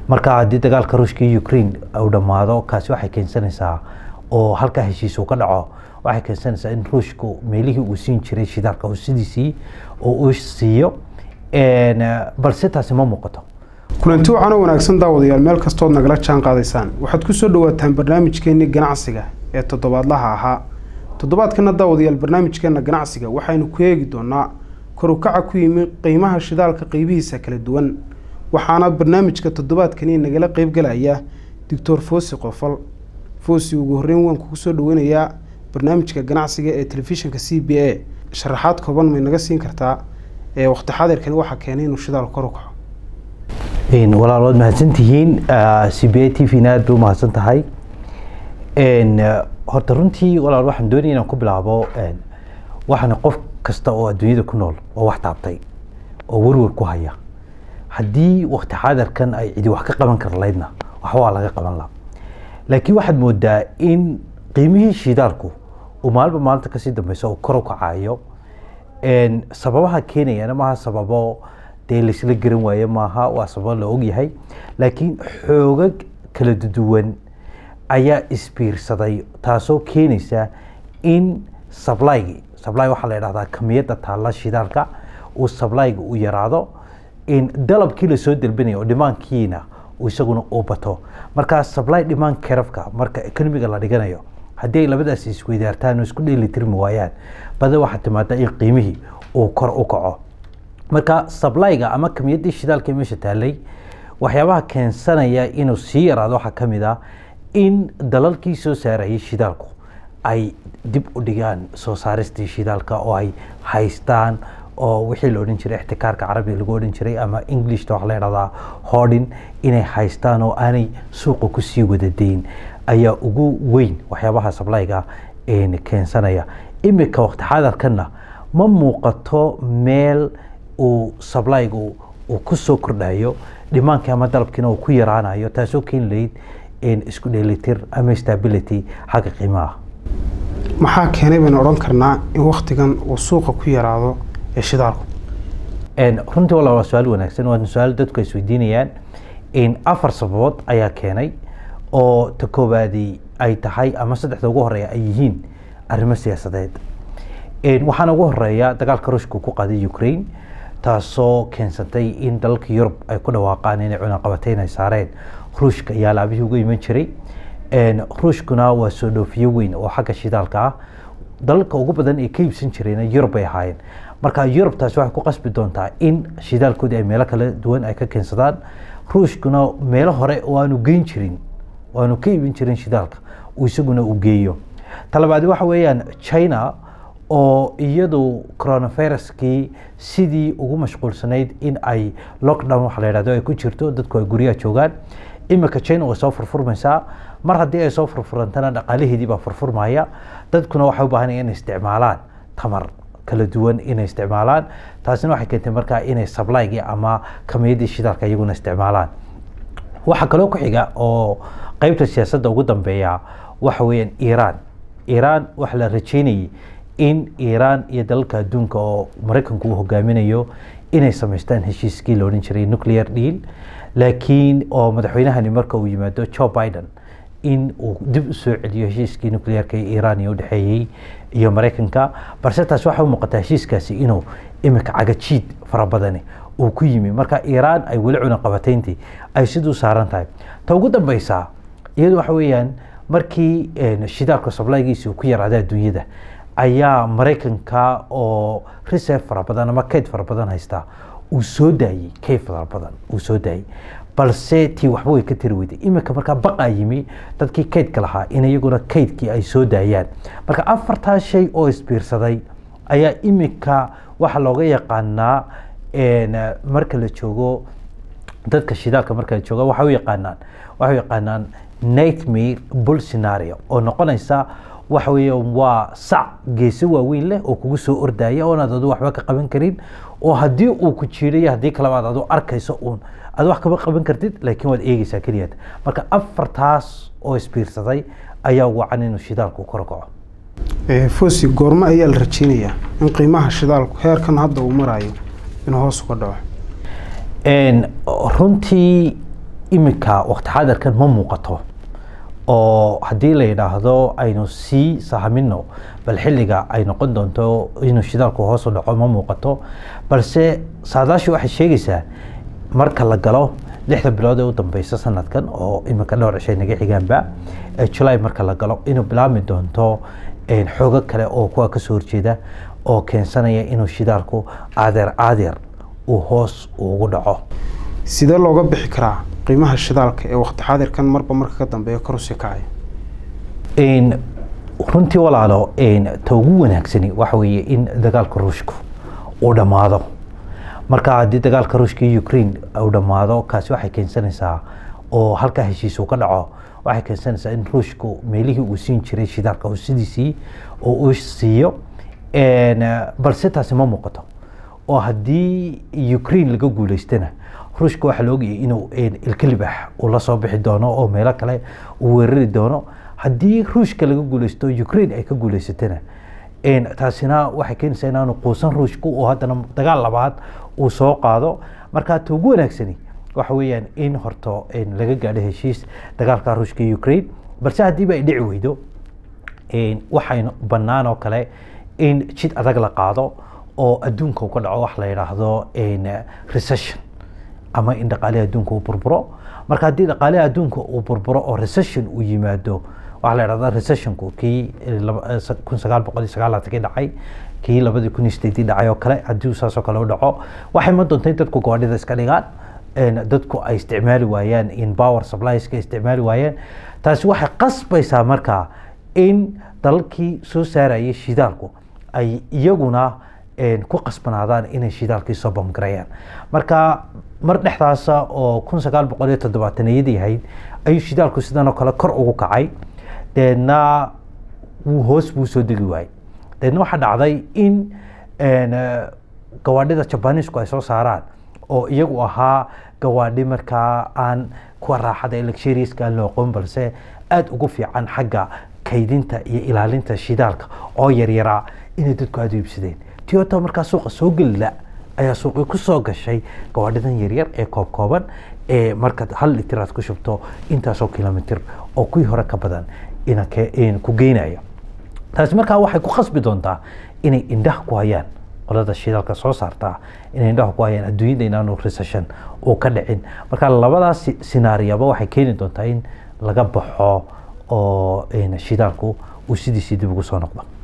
marka haddii dagaalka ruushka iyo ukraine uu dhammaado kaasi waxay keensanaysaa oo halkaa heshiis uu ka dhaco waxay keensanaysaa in ruushku meelihii uu siin jiray shidaalka uu sidiisii oo uu siiyo balse taasi ma muuqato kulanti wacan oo wanaagsan daawadayaal meel kastood nagala jaan qaadaysaan waxaad ku soo dhawaataan barnaamijkeenii ganacsiga ee toddobaadlaha ahaa toddobaadkana daawadayaal barnaamijkeena ganacsiga waxaynu ku eegi doonaa korukaca ku yimi qiimaha shidaalka qeybihiisa kala duwan waxaana barnaamijka toddobaadkani nagala qeybgalaya doctor foosi qofal foosi ugu horreyn waan kugu soo dhaweynayaa barnaamijka ganacsiga ee telefishinka c b a sharaxaad kooban may naga siin kartaa ee waqti xaadirkani waxaa keenay inuu shidaal kor u kaco walaal waad mahadsantihiin c b a t v na aad bay u mahadsan tahay horta runtii walaal waxaan doonaya inaan ku bilaabo waxaana qof kasta oo adduunyada ku nool oo wax taabtay oo werwer ku haya haddii waqti xaadirkan ay cidi wax ka qaban kar laydna waxba waa laga qaban laha laakiin waxaad moodaa in qiimihii shidaalku uu maalinba maalinta kasii dambeysa uu kor u kacayo sababaha keenayana maaha sababo dee laysla garan waaye maaha waa sababo la ogyahay laakiin xoogag kala duwan ayaa isbiirsaday taasoo keenaysa in sablygi sably waxaa la idhahdaa kamiyadda taalla shidaalka uu sablyga u yaraado in dalabkii lasoo delbinayo oo dhimaankiina isaguna uu bato markaa sably dhimaan kerafka marka economiga la dhiganayo haddii ay labadaas isweydaartaan oo isku dheelitirmi waayaan bada waxaa timaada in qiimihii uu kor u kaco marka sablyga ama kamiyaddii shidaalka meesha taalay waxyaabaha keensanaya inuu sii yaraado waxaa ka mid ah in dalalkii soo saarayay shidaalku ay dib u dhigaan soo saaristii shidaalka oo ay haystaan oo wixii la odhan jiray ixtikaarka carabiga lagu odhan jiray ama englishta waxa la idhahdaa hodin inay haystaan oo aanay suuqa kusii wadadeyn ayaa ugu weyn waxyaabaha sablyga keensanaya imika waqti xaadarkanna ma muuqato meel uu sablygu uu ku soo kordhayo dhimaankii ama dalabkiina uu ku yaraanayo taasoo keeni lahayd isku dheelitir ama stability xagga qiimaha maxaa keenay baynu odhan karnaa in waktigan uu suuqa ku yaraado ee shidaalku runtii walaal waa su-aal wanaagsan waa su-aal dadku ay isweydiinayaan afar sababood ayaa keenay oo ta koowaadi ay tahay ama saddexda ugu horeeya ay yihiin arrimo siyaasadeed waxaana ugu horeeya dagaalka ruushka ku qaaday ukraine taasoo keensatay in dalalka yurub ay ku dhawaaqaan inay cunaqabateyn ay saareen ruushka ayaa laabihii uga iman jiray ruushkuna waa soo dhoofiyo weyn oo xagga shidaalka ah dalalka ugu badan ee ka iibsan jirayna yurub bay ahaayeen marka yurub taasi waxay ku qasbi doontaa in shidaalkoodii ay meelo kala duwan ay ka keensadaan ruushkuna meelo hore oo aanu geyn jirin oo aanu ka iibin jirin shidaalka uu isaguna u geeyo talabaadi waxa weeyaan china oo iyadu coronaviruskii sidii ugu mashquulsanayd in ay lockdown waxa la yidhahdo ay ku jirto dadku ay guryaha joogaan imika china way soo furfurmaysaa mar haddii ay soo furfurantana dhaqaalaheedii baa furfurmaya dadkuna waxay u baahan inay isticmaalaan tamar kala duwan inay isticmaalaan taasina waxay keentay markaa inay sablaygii ama kamiyaddii shidaalka iyaguna isticmaalaan waxaa kaloo ku xiga oo qeybta siyaasadda ugu dambeeya waxa weeyaan iiraan iiraan waxa la rajeynayay in iiraan iyo dalalka adduunka oo maraykanku uu hogaaminayo inay samaystaan heshiiskii la odhan jiray nuclear deal laakiin oo madaxweynahani marka uu yimaado joe biden in uu dib u soo celiyo heshiiskii nuclearka ee iiraan iyo udhexeeyey iyo maraykanka balse taas waxay u muuqataa heshiiskaasi inuu imika cagajiid fara badani uu ku yimi marka iiraan ay weli cunaqabateyntii ay siduu saaran tahay ta ugu dambeysa iyadu waxa weeyaan markii shidaalka sablaygiisi uu ku yaraaday adduunyada ayaa maraykanka oo reserve fara badan ama kayd fara badan haysta uu soo daayey kayd fara badan uu soo daayey balse tii waxba way ka tiri weyday iminka markaa baqaa yimi dadkii kaydka lahaa in iyaguna kaydkii ay soo daayaan marka afartaa shay oo isbiirsaday ayaa iminka waxaa looga yaqaanaa marka la joogo dadka shidaalka marka la joogo waxay u yaqaanaan waxay u yaqaanaan nightmare bull scenario oo noqonaysa waxa weeye waa sac geeso waaweyn leh oo kugu soo ordaya oonaad adu waxba ka qaban karin oo haddii uu ku jiidayo haddii kaleba aad adu arkayso uun aad wax kama qaban kartid laakiin waad eegeysaa keliyaad marka afartaas oo isbiirsaday ayaa wacan inuu shidaalku kor kaco fosi goormo ayaa la rajeynayaa in qiimaha shidaalku heerkan hadda uu marayo inuu hoos uga dhaco runtii imika waqti xaadirkan ma muuqato oo haddii la yidhaahdo aynu sii sahamino bal xilliga ay noqon doonto inuu shidaalku hoos u dhaco ma muuqato balse saadaashu waxay sheegaysaa marka la galo lixda bilood ee u dambeysa sanadkan oo imika dhowr cishay naga xigaanba ee julay marka la galo inuu bilaabmi doonto xoogo kale oo kuwa kasoo horjeeda oo keensanaya inuu shidaalku caadeer caadeer uu hoos ugu dhaco sidee looga bixi karaa qiimaha shidaalka ee waqti xaadirkan marba marka ka dambeeya kor usii kacaya runtii walaalo ta ugu wanaagsani waxa weeye in dagaalka ruushku uu dhammaado marka haddii dagaalka ruushka iyo ukraine uu dhammaado kaasi waxay keensanaysaa oo halkaa heshiis uu ka dhaco waxay keensanaysaa in ruushku meelihii uu siin jiray shidaalka uu sidiisii oo uu siiyo balse taasi ma muuqato oo haddii ukraine laga guuleystana ruushka waxaa la ogayay inuu ilka libax uu la soo bixi doono oo meelo kale uu weerari doono haddii ruushka laga guuleysto ukraine ay ka guuleysatana taasina waxay keenaysaa inaanu quusan ruushku oo haddana dagaal labaad uu soo qaado marka ta ugu wanaagsani waxa weeyaan in horto laga gaadho heshiis dagaalka ruushka iyo ukraine balse haddiiba ay dhici weydo waxaynu bannaan oo kale in jid adag la qaado oo adduunka uu ka dhaco wax la yidhaahdo recession ama in dhaqaalihi adduunka uu burburo marka haddii dhaqaalihi adduunka uu burburo oo recession uu yimaado waxaa la yidhahdaa recessionku kii kun sagaal boqol iyo sagaalaankii dhacay kii labadii kun iyo sideedii dhacay oo kale haddii saasoo kale u dhaco waxay ma doonta in dadku gawaadhida iska dhigaan dadku ay isticmaali waayaan in power supplieska isticmaali waayaan taasi waxay qasbaysaa markaa in dalalkii soo saarayay shidaalku ay iyaguna ku qasbanaadaan inay shidaalkii soo bamgarayaan marka mar dhexdaasa oo kun sagaal boqol iyo toddobaataniyadii ahayd ayuu shidaalku sidan oo kale kor ugu kacay deedna wuu hoos buu soo degi waayey deedna waxaa dhacday in gawaadhida jabanisku ay soo saaraan oo iyagu ahaa gawaadhi markaa aan kuwa raaxada elecshariaska aan loo aqoon balse aada ugu fiican xagga kaydinta iyo ilaalinta shidaalka oo yaryaraa inay dadku aada u iibsadeen toyota markaa suuqa soo gelila ayaa suuqii ku soo gashay gawaadhidan yaryar ee koob kooban ee markaad hal litir aad ku shubto intaasoo kilomitir oo kuwii hore ka badan ku geynaya taasi markaa waxay ku khasbi doontaa inay indhaha ku hayaan qolada shidaalka soo saartaa inay indhaha ku hayaan adduunyada inaanu recession uu ka dhicin marka labadaas sinaariyaba waxay keeni doontaa in laga baxo oo shidaalku uu sidiisii dib ugu soo noqdo